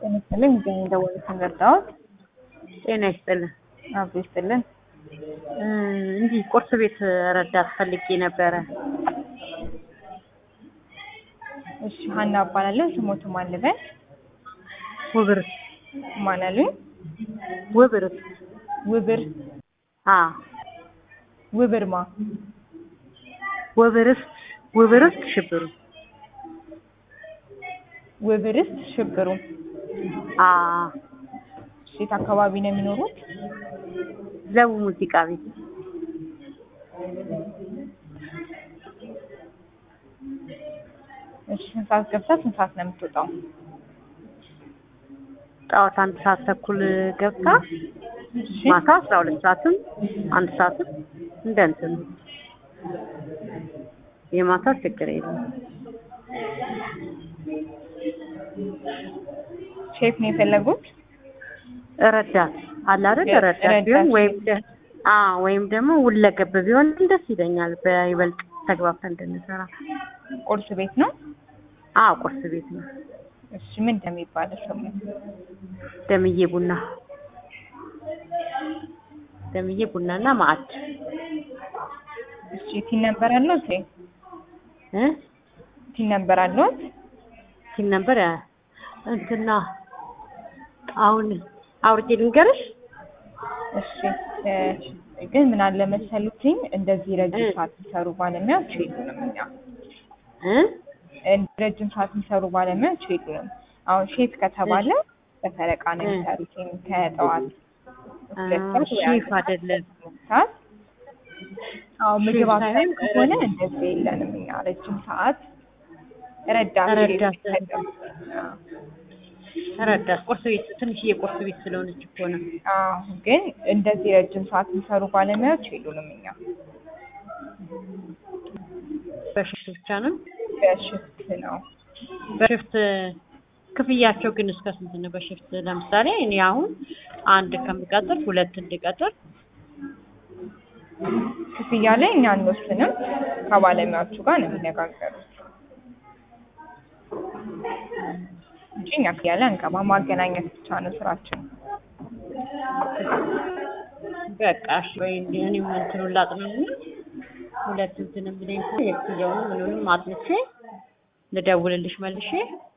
ጤና ይስጥልኝ እዚህ የደወሉትን ረዳዎት? ጤና ይስጥልን። አብሮ ይስጥልን። እ እንዲህ ቁርስ ቤት ረዳት ፈልጌ ነበረ። እሺ ሀና እባላለሁ። ስሞቱ ማን ልበል? ውብርት ማን አሉኝ? ውብርት ውብር አ ውብርማ ውብርት ውብርት ሽብሩ ውብርስ ሽብሩ። አ እሺ የት አካባቢ ነው የሚኖሩት? ዘቡ ሙዚቃ ቤት እሺ ስንት ሰዓት ገብታ ስንት ሰዓት ነው የምትወጣው? ጠዋት አንድ ሰዓት ተኩል ገብታ እሺ ማታ አስራ ሁለት ሰዓትም አንድ ሰዓትም እንደ እንትኑ የማታ ችግር የለም። ሼፍ ነው የፈለጉት? ረዳት አለ አይደል? ረ- ረዳት ረዳት ቢሆን ወይም ሼፍ። ደ- አ ወይም ደግሞ ሁለገብ ቢሆን ደስ ይለኛል። በይበልጥ ተግባብተን እንድንሰራ። ቁርስ ቤት ነው? አ ቁርስ ቤት ነው። እሺ ምን እንደሚባለው ስሙ? ደምዬ ቡና ደምዬ ቡናና ማዕድ እሺ ቲን ነበር አለዎት? ወይ እ ቲን ነበር አለዎት? ሲል ነበር ያ እንትና አሁን አውርጄ ልንገርሽ። እሺ እ ግን ምን አለ መሰሉትኝ እንደዚህ ረጅም እ ሰዓት የሚሰሩ ባለሙያዎች የሉንም እኛ እ እንደ ረጅም ሰዓት የሚሰሩ ባለሙያዎች የሉንም። አሁን ሼፍ ከተባለ በፈረቃ ነው እ የሚሰሩት ከጠዋት ሁለት አ ሰዓት ወይ አንድ ሼፍ ሰዓት አይደለም ሰዓት አዎ ሼፍ ምግብ አብሳይ ሳይሆን ከሆነ ረዳት እንደዚህ የለንም እኛ ረጅም ሰዓት ረዳት ሼፍ ረዳት ይሰጠን። አዎ ረዳት ቁርስ ቤት ትንሽዬ ቁርስ ቤት ስለሆነች እኮ ነው። አዎ ግን እንደዚህ ረጅም ሰዓት የሚሰሩ ባለሙያዎች የሉንም እኛ በሽፍት ብቻ ነው። በሽፍት ነው። በሽፍት ክፍያቸው ግን እስከ ስንት ነው? በሽፍት ለምሳሌ እኔ አሁን አንድ ከምቀጥር ሁለት እንድቀጥር ክፍያ ላይ እኛ አንወስንም፣ ከባለሙያዎቹ ጋር ነው የሚነጋገሩት እንጂ እኛ ክፍያ ላይ አንገባም። ማገናኘት ብቻ ነው ስራችን። በቃ እሺ ወይ እንዲህ እኔም እንትኑን ላጥናና ሁለት እንትን ብለኝ የክፍያውን ምኑንም አጥንቼ ልደውልልሽ መልሼ